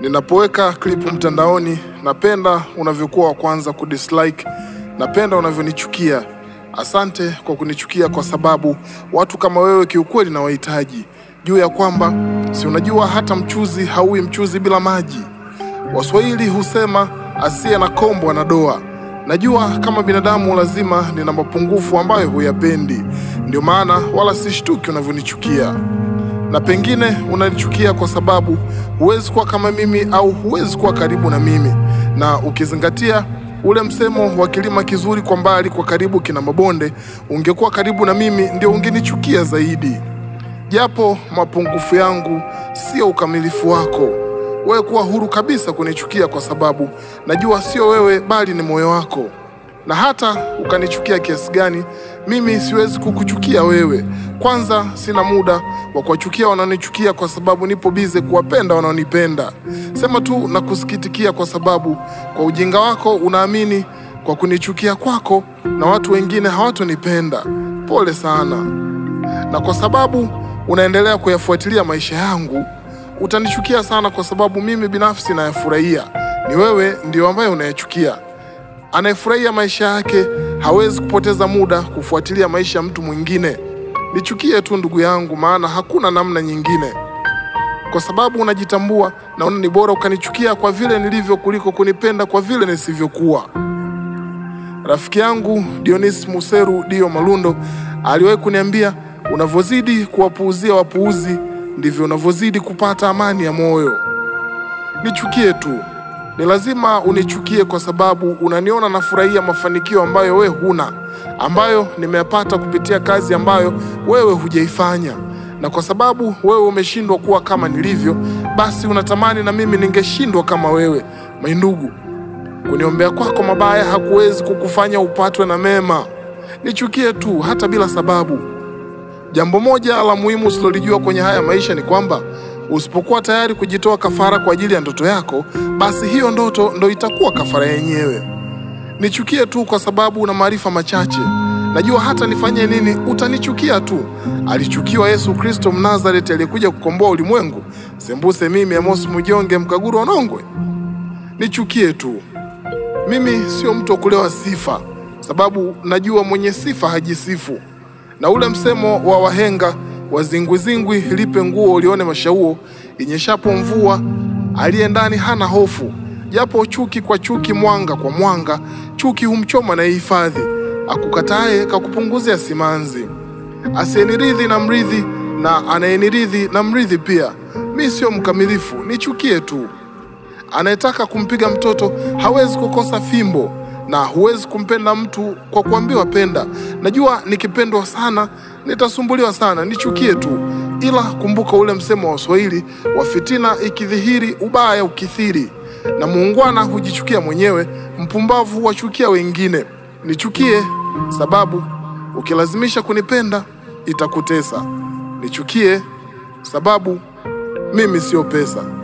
Ninapoweka klipu mtandaoni, napenda unavyokuwa wa kwanza kudislike, napenda unavyonichukia. Asante kwa kunichukia, kwa sababu watu kama wewe kiukweli na wahitaji juu ya kwamba si unajua hata mchuzi hauwi mchuzi bila maji. Waswahili husema asiye na kombo ana doa. Najua kama binadamu lazima nina mapungufu ambayo huyapendi, ndio maana wala sishtuki unavyonichukia na pengine unanichukia kwa sababu huwezi kuwa kama mimi au huwezi kuwa karibu na mimi, na ukizingatia ule msemo wa kilima kizuri kwa mbali, kwa karibu kina mabonde, ungekuwa karibu na mimi ndio ungenichukia zaidi. Japo mapungufu yangu sio ukamilifu wako, wewe kuwa huru kabisa kunichukia, kwa sababu najua sio wewe bali ni moyo wako na hata ukanichukia kiasi gani, mimi siwezi kukuchukia wewe. Kwanza sina muda wa kuwachukia wanaonichukia, kwa sababu nipo bize kuwapenda wanaonipenda. Sema tu na kusikitikia, kwa sababu kwa ujinga wako unaamini kwa kunichukia kwako na watu wengine hawatonipenda. Pole sana. Na kwa sababu unaendelea kuyafuatilia maisha yangu, utanichukia sana, kwa sababu mimi binafsi nayafurahia. Ni wewe ndio ambaye unayachukia. Anayefurahia maisha yake hawezi kupoteza muda kufuatilia maisha ya mtu mwingine. Nichukie tu ndugu yangu, maana hakuna namna nyingine, kwa sababu unajitambua. Naona ni bora ukanichukia kwa vile nilivyo kuliko kunipenda kwa vile nisivyokuwa. Rafiki yangu Dionis Museru Dio Malundo aliwahi kuniambia, unavyozidi kuwapuuzia wapuuzi ndivyo unavyozidi kupata amani ya moyo. Nichukie tu ni lazima unichukie kwa sababu unaniona nafurahia mafanikio ambayo wewe huna, ambayo nimeyapata kupitia kazi ambayo wewe hujaifanya, na kwa sababu wewe umeshindwa kuwa kama nilivyo, basi unatamani na mimi ningeshindwa kama wewe. Maindugu, kuniombea kwako mabaya hakuwezi kukufanya upatwe na mema. Nichukie tu hata bila sababu. Jambo moja la muhimu usilolijua kwenye haya maisha ni kwamba usipokuwa tayari kujitoa kafara kwa ajili ya ndoto yako, basi hiyo ndoto ndo itakuwa kafara yenyewe. Nichukie tu kwa sababu una maarifa machache. Najua hata nifanye nini utanichukia tu. Alichukiwa Yesu Kristo Mnazareti aliyekuja kukomboa ulimwengu, sembuse mimi Amos Mujonge Mkaguru wa Nongwe? Nichukie tu. Mimi sio mtu wa kulewa sifa, sababu najua mwenye sifa hajisifu, na ule msemo wa wahenga wazingwizingwi lipe nguo ulione mashauo, inyeshapo mvua aliye ndani hana hofu. Japo chuki kwa chuki, mwanga kwa mwanga, chuki humchoma na ihifadhi, akukataye kakupunguzia simanzi. Asiyeniridhi na mridhi, na anayeniridhi na mridhi pia. Mi sio mkamilifu, nichukie tu. Anayetaka kumpiga mtoto hawezi kukosa fimbo na huwezi kumpenda mtu kwa kuambiwa penda. Najua nikipendwa sana nitasumbuliwa sana, nichukie tu. Ila kumbuka ule msemo wa Waswahili wa fitina ikidhihiri, ubaya ukithiri, na muungwana hujichukia mwenyewe, mpumbavu huwachukia wengine. Nichukie sababu ukilazimisha kunipenda itakutesa. Nichukie sababu mimi sio pesa.